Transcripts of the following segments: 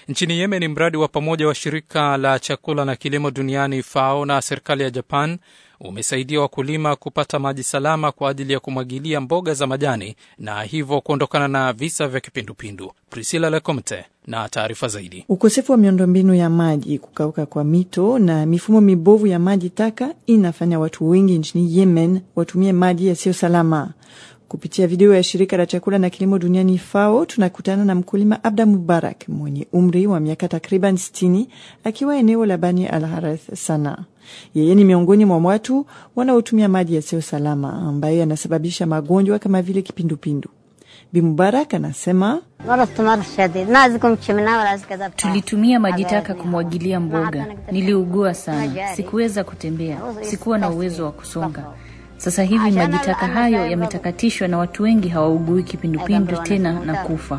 Nchini Yemen, mradi wa pamoja wa shirika la chakula na kilimo duniani FAO na serikali ya Japan umesaidia wakulima kupata maji salama kwa ajili ya kumwagilia mboga za majani na hivyo kuondokana na visa vya kipindupindu. Priscilla Lecomte na taarifa zaidi. Ukosefu wa miundombinu ya maji, kukauka kwa mito na mifumo mibovu ya maji taka inafanya watu wengi nchini Yemen watumie maji yasiyo salama. Kupitia video ya shirika la chakula na kilimo duniani FAO, tunakutana na mkulima Abda Mubarak mwenye umri wa miaka takriban 60 akiwa eneo la Bani al Harith Sana. Yeye ni miongoni mwa watu wanaotumia maji yasiyo salama ambayo yanasababisha magonjwa kama vile kipindupindu. Bi Mubarak anasema tulitumia maji taka kumwagilia mboga. Niliugua sana, sikuweza kutembea, sikuwa na uwezo wa kusonga. Sasa hivi maji taka hayo yametakatishwa na watu wengi hawaugui kipindupindu tena na kufa.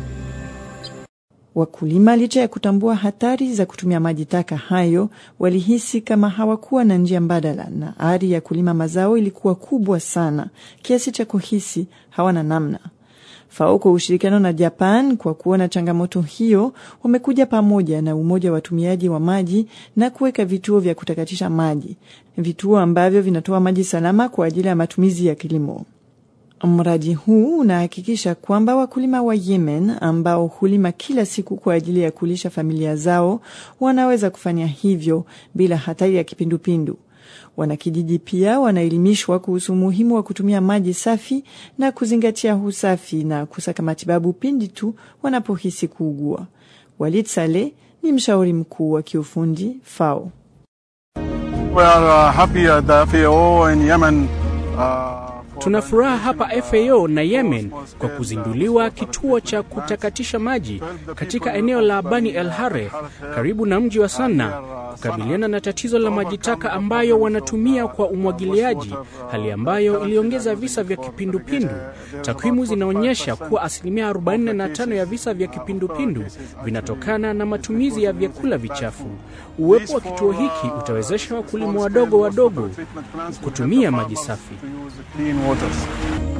Wakulima licha ya kutambua hatari za kutumia maji taka hayo, walihisi kama hawakuwa na njia mbadala, na ari ya kulima mazao ilikuwa kubwa sana kiasi cha kuhisi hawana namna. FAO kwa ushirikiano na Japan kwa kuona changamoto hiyo, wamekuja pamoja na umoja wa watumiaji wa maji na kuweka vituo vya kutakatisha maji, vituo ambavyo vinatoa maji salama kwa ajili ya matumizi ya kilimo. Mradi huu unahakikisha kwamba wakulima wa Yemen ambao hulima kila siku kwa ajili ya kulisha familia zao wanaweza kufanya hivyo bila hatari ya kipindupindu. Wanakijiji pia wanaelimishwa kuhusu umuhimu wa kutumia maji safi na kuzingatia usafi na kusaka matibabu pindi tu wanapohisi kuugua. Walid Saleh ni mshauri mkuu wa kiufundi FAO. We are, uh, happy at the FAO in Yemen, uh, Tuna furaha hapa FAO na Yemen kwa kuzinduliwa kituo cha kutakatisha maji katika eneo la Bani El Hare karibu na mji wa Sanna kukabiliana na tatizo la maji taka ambayo wanatumia kwa umwagiliaji, hali ambayo iliongeza visa vya kipindupindu. Takwimu zinaonyesha kuwa asilimia 45 ya visa vya kipindupindu vinatokana na matumizi ya vyakula vichafu. Uwepo wa kituo hiki utawezesha wakulima wadogo wadogo kutumia maji safi. clean waters.